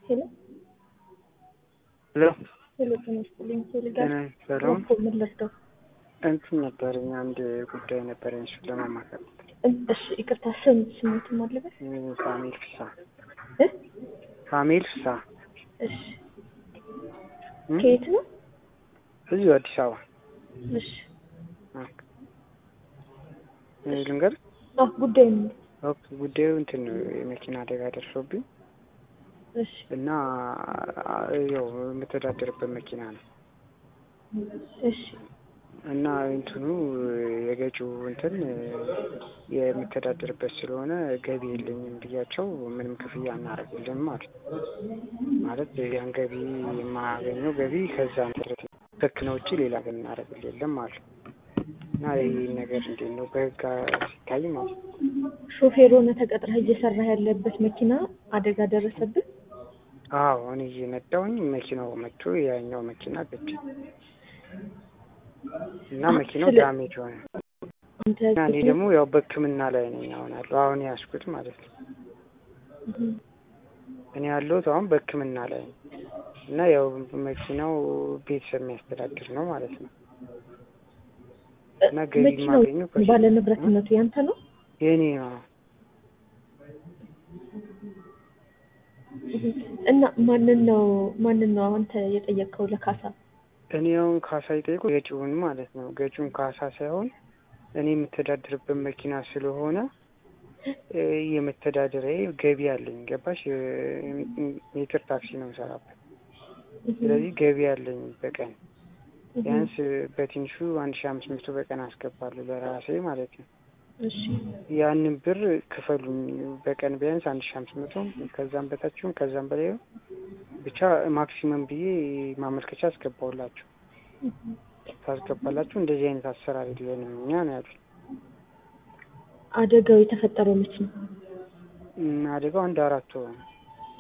ሄሎ ሄሎ ሄሎ፣ ጤና ይስጥልኝ። ሄሎ ጋር ጤና ሰላም እኮ ምን ልርዳው? እንትን ነበረኝ አንድ ጉዳይ ነበረኝ እሱን ለማማከር እሺ፣ ይቅርታ ስም ስሙት ማለበት ሳሙኤል ፍሳ እ ሳሙኤል ፍሳ እሺ፣ እም? ከየት ነው? እዚሁ አዲስ አበባ እሺ፣ እ ልንገር አዎ፣ ጉዳይ ነው። ኦኬ ጉዳዩ እንትን ነው የመኪና አደጋ ደርሶብኝ እሺ፣ እና ያው የምተዳደርበት መኪና ነው እሺ፣ እና እንትኑ የገጪው እንትን የምተዳደርበት ስለሆነ ገቢ የለኝም ብያቸው ምንም ክፍያ እናደርግልን ማለት ማለት ያን ገቢ የማገኘው ገቢ ከዛ መሰረት ከክነ ውጭ ሌላ ግን እናደርግል የለም ማለት እና ይህ ነገር እንዴት ነው በህግ ሲታይ ማለት ነው። ሾፌር ሆነ ተቀጥረህ እየሰራህ ያለበት መኪና አደጋ ደረሰብን? አዎ እኔ እየነዳሁኝ መኪናው መጥቶ ያኛው መኪና ገጭ እና መኪናው ስለ- ዳሜጅ ሆነ አንተ እና እኔ ደግሞ ያው በሕክምና ላይ ነኝ አሁን ያለው አሁን ያዝኩት ማለት ነው። እም፣ እኔ ያለሁት አሁን በሕክምና ላይ ነው እና ያው መኪናው ቤተሰብ የሚያስተዳድር ነው ማለት ነው። እና ገቢ መኪናው የማገኘው ከሱ- ባለ ንብረትነቱ ያንተ ነው? የኔ ነው። እም፣ እና ማንን ነው ማንን ነው አንተ የጠየቅከው ለካሳ? እኔ አሁን ካሳ ይጠይቁ ገጪውን ማለት ነው። ገጪውን ካሳ ሳይሆን እኔ የምተዳድርበት መኪና ስለሆነ እ የመተዳደሪያ ገቢ አለኝ። ገባሽ? እ ሜትር ታክሲ ነው የምሰራበት። እም፣ ስለዚህ ገቢ አለኝ በቀን እም፣ ቢያንስ በትንሹ አንድ ሺ አምስት መቶ በቀን አስገባለሁ ለራሴ ማለት ነው። እሺ፣ ያንን ብር ክፈሉኝ በቀን ቢያንስ አንድ ሺ አምስት መቶ ከዛም በታችሁም ከዛም በላይ ብቻ ማክሲመም ብዬ ማመልከቻ አስገባውላቸው። እም። ታስገባላችሁ እንደዚህ አይነት አሰራር የለንም እኛ ነው ያሉት። አደጋው የተፈጠረው መቼ ነው? እም፣ አደጋው አንድ አራት ወር ነው።